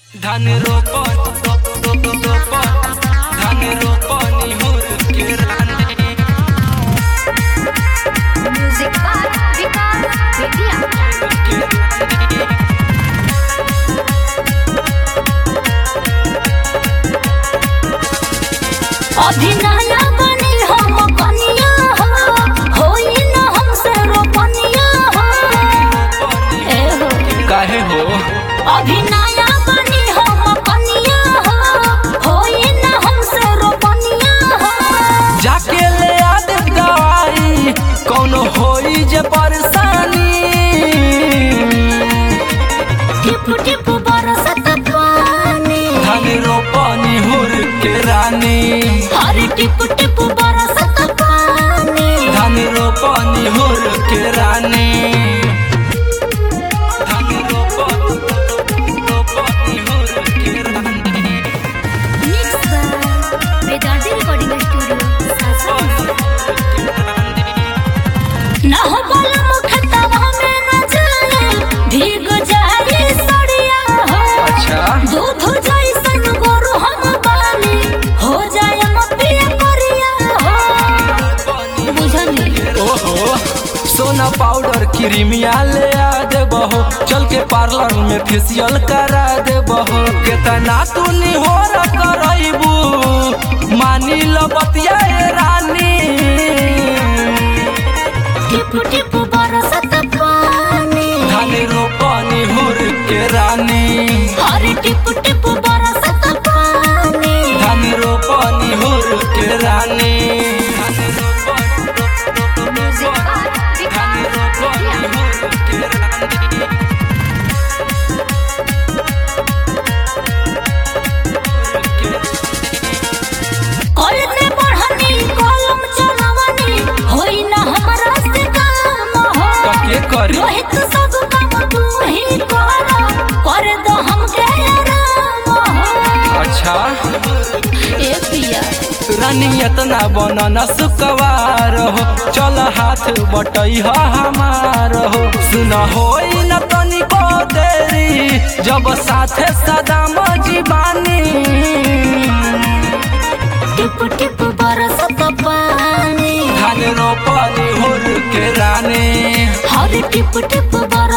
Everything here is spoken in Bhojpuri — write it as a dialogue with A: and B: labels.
A: धान रोपन रोपन धान रोपनी हुर के रानी
B: म्यूजिक बाय विकास बेतिया अभिनया बनी हम कनिया हो होई न हमसे रोपनिया हो ए हो
A: काहे हो
B: अभिनया बनी हम कनिया हो होई न हमसे रोपनिया हो
A: जाके ले आ दे दवाई कौनो होई जे परेशानी
B: टिप टिप बरसत पानी
A: धान रोपनी हुर के रानी
B: हरी टिप टिप बरसत पानी
A: धान रोपनी हुर के रानी धान रोपन रोपनी हुर के रानी
B: mix by Vedanti recording studio Sasa ना हो बोला मुखतवा में न जाए भीग जाए सड़िया हो
A: अच्छा
B: दूध जैसन गोरु हम बानी हो जाए मपिया करिया हो बुझनी
A: ओहो सोना पाउडर क्रीमिया ले आ दे बहो चल के पार्लर में फेशियल करा दे बहो केतना तू निहोर करैबू मानी लो बतिया ए रानी
B: टिप टिप बरसत पानी
A: धान रोपनी हुर के रानी
B: हरी टिप टिप बरसत पानी
A: धान रोपनी हुर के रानी धान रोपनी
B: म्यूजिक बाय
A: धान रोपनी हुर के रानी
B: कॉलेज में पढ़नी कॉलम चलावनी होई ना हमरा से काम हो
A: कके करी
B: रोहित सब काम तू ही कर कर दो हमके आराम हो
A: अच्छा
B: ए पिया
A: रानी इतना बनना सुकवार हो चल हाथ बटई हो हमार हो सुन हो न तनिको देरी जब साथे सदाम जीवानी
B: टिप टिप बरसत पानी
A: धान रोपनी हुर के रानी
B: हर टिप टिप बरसत